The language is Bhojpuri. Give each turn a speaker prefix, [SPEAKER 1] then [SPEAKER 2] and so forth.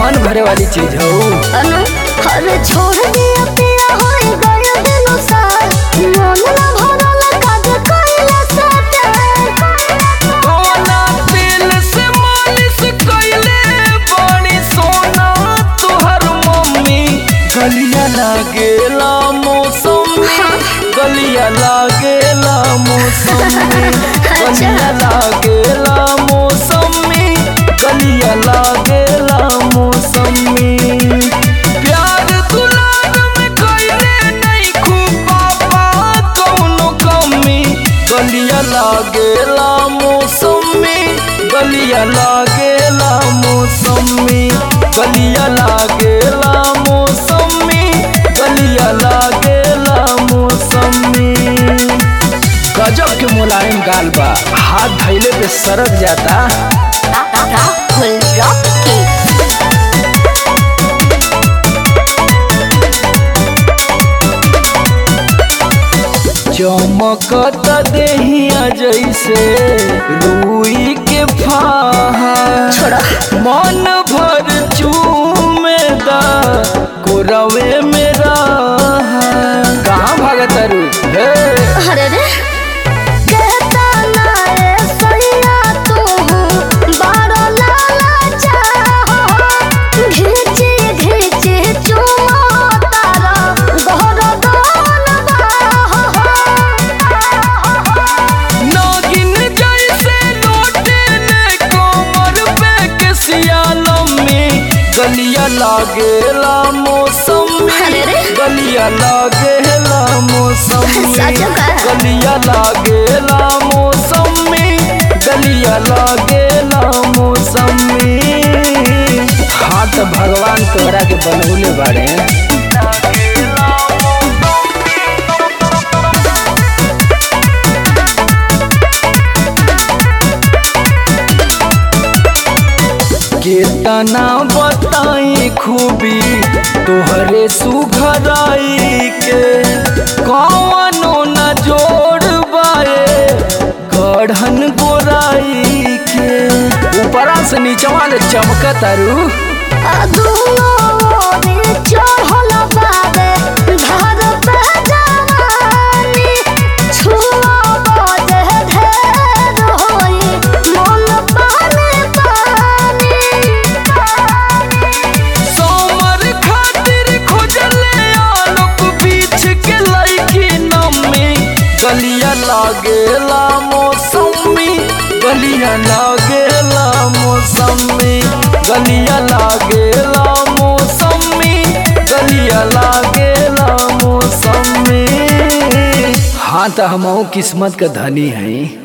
[SPEAKER 1] मन भरे वाली चीज हो
[SPEAKER 2] अनु अरे छोड़ दिया पिया होई गया दिनो सार मन ना भरल काज कइले सटे
[SPEAKER 1] कोना तेल से मालिश कइले बड़ी सोना तोहर मम्मी गलिया लागेला मौसमी गलिया लागेला मौसमी गलिया लागेला मौसमी गलिया लागेला मौसमी प्यार दुलार में कइले नहीं खूब पापा कौनो कमी गलिया लागेला मौसमी गलिया लागेला मौसमी गलिया लागेला मौसमी गलिया लागेला मौसमी गजब के मुलायम गाल बा हाथ धैले पे सरक जाता
[SPEAKER 2] राहुल रॉकी
[SPEAKER 1] चमकत देहिया जैसे रुई के फाहा
[SPEAKER 2] छोड़ा
[SPEAKER 1] मन भर चूमेदा कोरवे मेरा कहाँ भागत रू हे
[SPEAKER 2] अरे रे कहता ना रे सैया तू बारो लाला चाहो घिची घिची चुमा तारा गहर दोन बाहो
[SPEAKER 1] नागिन जैसे लौटे ने कोमर पे के सियालम में गलिया लागेला मौसम
[SPEAKER 2] अरे रे।
[SPEAKER 1] गलिया लागेला मौसम
[SPEAKER 2] सच का?
[SPEAKER 1] गलिया लागेला मौसम गलिया लागेला मौसम हाँ तो भगवान तोहरा के बनौले बाड़े केतना बताई खूबी तोहरे सुघराई के कौनो न जोड़ बाए गढ़न गोराई के ऊपरा से नीचवा ले चमकत अरू
[SPEAKER 2] अदुनो रे चढ़ल बाबे घर पे जवानी छुआ बजे ढेर होई मन पानी पानी
[SPEAKER 1] सोमर खातिर खोजले आलोक बीच के लईकी नमी गलिया लागेला मौसमी गलिया लागेला मौसमी गलिया लागेला मौसमी गलिया लागेला मौसमी हाँ तो हम किस्मत का धनी हैं